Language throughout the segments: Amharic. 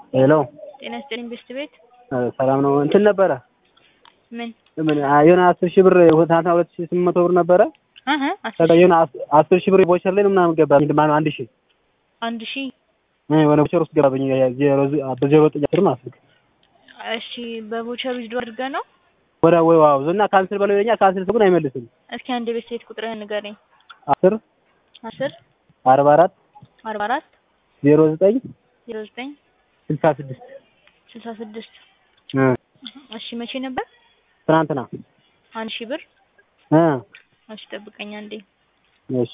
ሄሎ ጤና ይስጥልኝ ቤስት ቤት ሰላም ነው። እንትን ነበረ ምን ምን የሆነ አስር ሺህ ብር ትናንትና ሁለት ሺህ ስምንት መቶ ብር ነበረ። እህ አስር ከዛ የሆነ አስ- አስር ሺህ ብር ቦቸር ላይ ነው ምናምን ገባ ማነው አንድ ሺህ አንድ ሺህ እ የሆነ ቦቸር ውስጥ ገባብኝ ዜሮ በዜሮ ዘጠኝ አስር ማለት ነው። እሺ በቦቸር ዊዝዶ አድርገህ ነው ወደ ወይ ዋው እና ካንስል በለው ይለኛል። ካንስል ግን አይመልስም። እስኪ አንድ ቤት ሴት ቁጥርህን ንገረኝ አስር አስር አርባ አራት አርባ አራት ዜሮ ዘጠኝ ዜሮ ዘጠኝ ስልሳ ስድስት ስልሳ ስድስት እ እሺ መቼ ነበር ትናንትና አንድ ሺህ ብር እ እሺ ጠብቀኝ አንዴ እሺ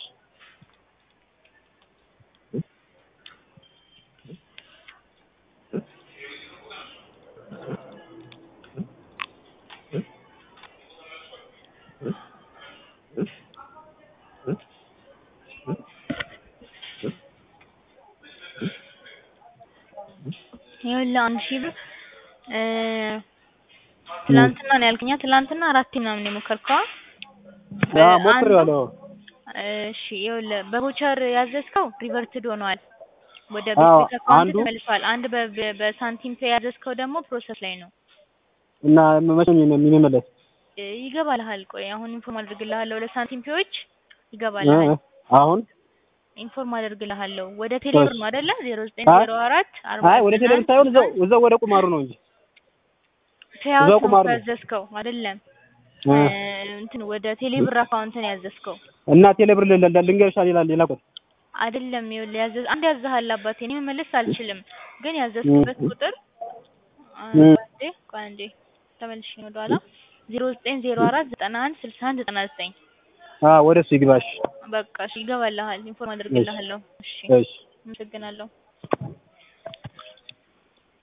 ይኸውልህ አንድ ሺህ ብር እ ትላንትና ነው ያልከኛ ትላንትና አራቴ ምናምን የሞከርከው ያ ሞክሬዋለሁ። እሺ ይኸውልህ በቮቸር ያዘዝከው ሪቨርትድ ሆኗል ወደ አዎ፣ ቤት አካውንት አንዱ- ተመልሷል። አንድ በ- በ- በሳንቲም ፔ ያዘዝከው ደግሞ ፕሮሰስ ላይ ነው እና መቼ ነው የሚመለስ? እ ይገባልሃል። ቆይ አሁን ኢንፎርም አድርግልሃለሁ ለሳንቲም ፔዎች እ ይገባልሃል። አሁን ኢንፎርም አደርግልሃለሁ ወደ ቴሌብር ነው አይደለ? ዜሮ ዘጠኝ አይ- ዜሮ አራት አርባ አይ ወደ ቴሌብር ሳይሆን እዛው እዛው ወደ ቁማሩ ነው እንጂ ፔያውት እዛው ነው ቁማር ነው። ያዘዝከው አይደለም? እ እ እንትን ወደ ቴሌብር አካውንት ነው ያዘዝከው እና ቴሌብር ል- ል- ልንገርሻ ይላል ሌላ ቁጥር አይደለም? ይኸውልህ ያዘዝ አንድ ያዘሃል አባቴ። እኔ መመለስ አልችልም፣ ግን ያዘዝክበት እ- ቁጥር እ- አንዴ ቆይ አንዴ ተመልሼ ነው ወደኋላ ዜሮ ዘጠኝ ዜሮ አራት ዘጠና አንድ ስልሳ አንድ ዘጠና ዘጠኝ አ ወደ እሱ ይግባሽ። በቃ እሺ፣ ይገባልሃል። ኢንፎርም አደርግልሃለሁ። እሺ፣ እሺ አመሰግናለሁ።